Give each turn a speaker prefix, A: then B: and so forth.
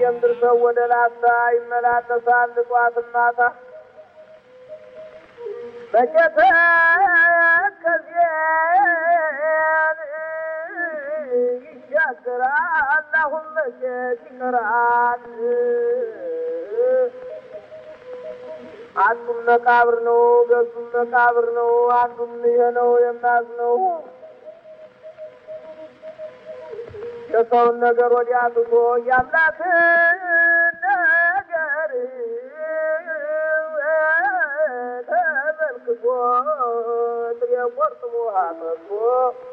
A: ከደሴም ድርሰው ወደ ላስታ ይመላለሳል ጧት ማታ መቼተ ከዚያን ይሻገራል አሁን መቼት ይቀራል አንዱም መቃብር ነው ገዙም መቃብር ነው አንዱም ይሄ ነው የማዝነው የሰውን ነገር ወዲያ ትቶ የአምላክን ነገር ተመልክቶ ጥሬ ቆርጥሞ አጠጥቶ